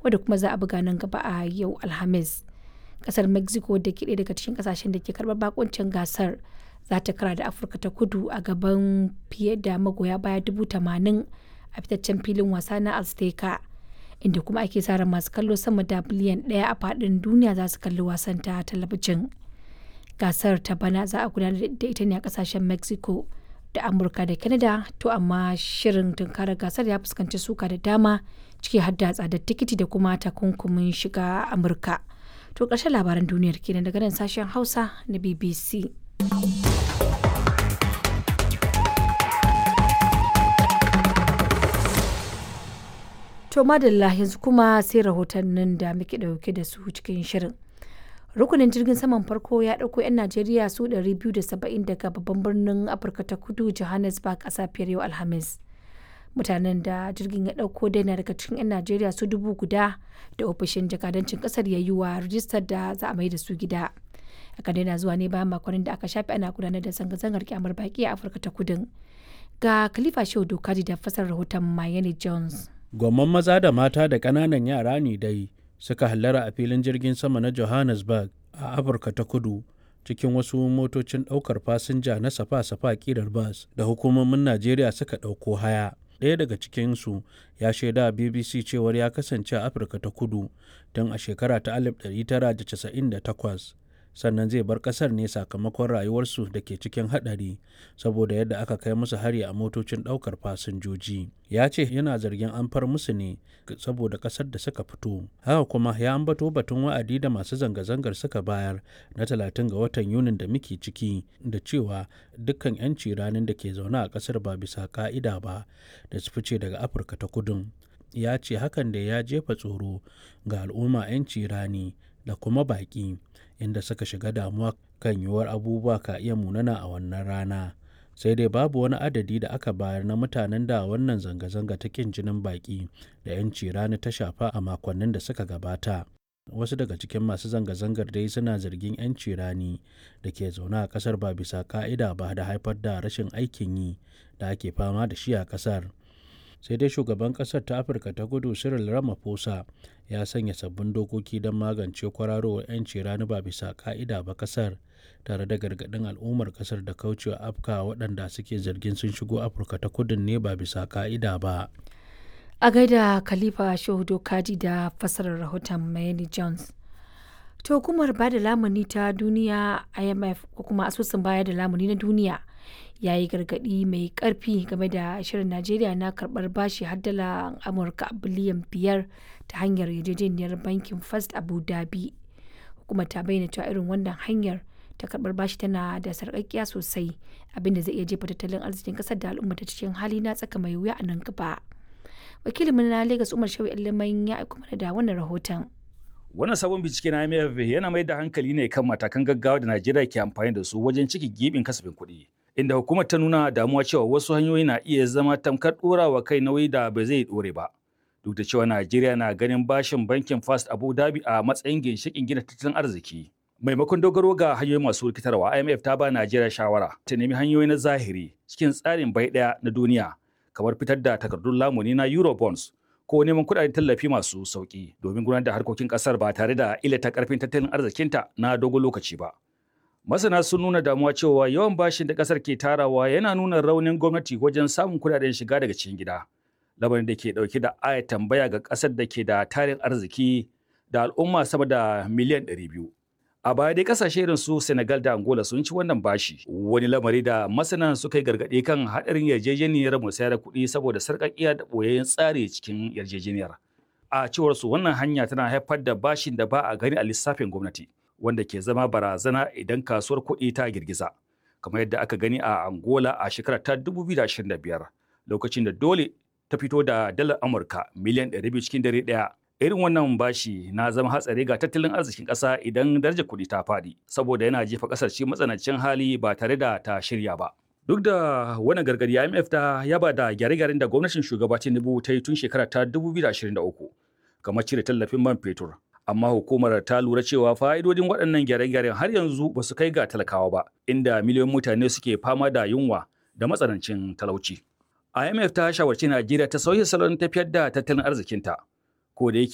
wadda kuma za a buga nan gaba a yau Alhamis. Kasar Mexico da ke ɗaya daga cikin kasashen da ke karɓar bakuncin gasar za ta kara da Afirka ta kudu a gaban fiye da magoya baya dubu tamanin a fitaccen filin wasa na Azteca. Inda kuma ake sa ran masu kallo sama da biliyan ɗaya a faɗin duniya za su kalli wasan ta talabijin. Gasar ta bana za a gudanar da ita ne a kasashen Mexico. da amurka da canada to amma shirin tunkarar gasar ya fuskanci suka da dama ciki har da tsadar tikiti da kuma takunkumin shiga amurka to ƙarshen labaran duniyar kenan daga nan sashen hausa na bbc to madalla yanzu kuma sai rahotannin da muke ɗauke da su cikin shirin rukunin jirgin saman farko ya ɗauko 'yan najeriya su 270 daga babban birnin afirka ta kudu johannesburg a safiyar yau alhamis mutanen da jirgin ya ɗauko daina daga cikin 'yan najeriya su dubu guda da ofishin jakadancin ƙasar ya yi wa rijistar da za a mai da su gida aka daina zuwa ne bayan makonnin da aka shafe ana gudanar da zanga-zangar kyamar baki a afirka ta kudin ga khalifa shehu dokaji da fasar rahoton mayeni jones gwamman maza da mata da ƙananan yara ne dai suka hallara a filin jirgin sama na johannesburg a afirka ta kudu cikin wasu motocin ɗaukar fasinja na safa-safa ƙirar bas da hukumomin najeriya suka ɗauko haya ɗaya daga cikinsu ya shaida bbc cewar ya kasance a afirka ta kudu tun a shekara ta 1998 sannan zai bar kasar ne sakamakon rayuwarsu da ke cikin haɗari saboda yadda aka kai musu hari a motocin ɗaukar fasinjoji ya ce yana zargin an far musu ne saboda ƙasar da suka fito haka kuma ya ambato batun wa'adi da masu zanga-zangar suka bayar na 30 ga watan yunin da muke ciki da cewa dukkan 'yanci ranar da ke zaune a ƙasar ba bisa ka'ida ba da su fice daga afirka ta kudun ya ce hakan da ya jefa tsoro ga al'umma 'yanci rani da kuma baƙi inda suka shiga damuwa kan yiwuwar abubuwa ka iya munana a wannan rana sai dai babu wani adadi da aka bayar na mutanen da wannan zanga-zanga ta kin jinin baƙi da 'yanci rani ta shafa a makonnin da suka gabata wasu daga cikin masu zanga-zangar dai suna zargin 'yanci rani da ke zaune a kasar ba bisa ka'ida ba da haifar da rashin aikin yi da ake fama da shi a kasar sai dai shugaban kasar ta afirka ta kudu cyril ramaphosa ya sanya sabbin dokoki don magance kwararowar 'yanci rani ba bisa ka'ida ba kasar tare da gargaɗin al'ummar kasar da kaucewa afka waɗanda suke zargin sun shigo afirka ta kudun ne ba bisa ka'ida ba a gaida khalifa shehu kaji da fasarar rahoton mayeni jones to hukumar ba da lamuni ta duniya imf ko kuma asusun baya da lamuni na duniya ya yi gargaɗi mai ƙarfi game da shirin najeriya na karɓar bashi har dala amurka biliyan biyar ta hanyar yarjejeniyar bankin first abu dhabi hukumar ta bayyana cewa irin wannan hanyar ta karɓar bashi tana da sarƙaƙiya sosai abinda zai iya jefa tattalin arzikin ƙasar da al'umma ta cikin hali na tsaka mai wuya a nan gaba wakilin na lagos umar shawi liman ya aiko mana da wannan rahoton Wannan sabon bincike na IMF yana mai da hankali ne kan matakan gaggawa da Najeriya ke amfani da su wajen ciki gibin kasafin kuɗi. Inda hukumar ta nuna damuwa cewa wasu hanyoyi na iya zama tamkar ɗorawa kai nauyi da ba zai ɗore ba. Duk da cewa Najeriya na ganin bashin bankin First Abu Dhabi a matsayin ginshiƙin gina tattalin arziki. Maimakon dogaro ga hanyoyi masu rikitarwa, IMF ta ba Najeriya shawara ta nemi hanyoyi na zahiri cikin tsarin bai ɗaya na duniya kamar fitar da takardun lamuni na Eurobonds ko neman kudaden tallafi masu sauki domin gudanar da harkokin kasar ba tare da illata karfin tattalin arzikinta na dogon lokaci ba. Masana sun nuna damuwa cewa yawan bashin da kasar ke tarawa yana nuna raunin gwamnati wajen samun kudaden shiga daga cikin gida. Lamarin da ke dauke da aya tambaya ga kasar da ke da tarin arziki da al'umma sama da miliyan 200. A baya dai kasashe irin su Senegal da Angola sun ci wannan bashi. Wani lamari da masana suka yi gargaɗi kan haɗarin yarjejeniyar musayar kuɗi saboda sarƙaƙiya da ɓoyayyen tsari cikin yarjejeniyar. A cewar su wannan hanya tana haifar da bashin da ba a gani a lissafin gwamnati, wanda ke zama barazana idan kasuwar kuɗi ta girgiza. Kamar yadda aka gani a Angola a shekarar ta 2025, lokacin da dole ta fito da dalar Amurka miliyan 200 cikin dare ɗaya irin wannan bashi na zama hatsari ga tattalin arzikin ƙasa idan darajar kuɗi ta faɗi saboda yana jefa ƙasar ci matsanancin hali ba tare da ta shirya ba duk da wannan gargadi IMF ta yaba da gyare-gyaren da gwamnatin shugaba Tinubu ta yi tun shekara ta 2023 kamar cire tallafin man fetur amma hukumar ta lura cewa fa'idodin waɗannan gyare-gyaren har yanzu ba su kai ga talakawa ba inda miliyoyin mutane suke fama da yunwa da matsanancin talauci IMF ta shawarci Najeriya ta sauya salon tafiyar da tattalin arzikinta ko da yake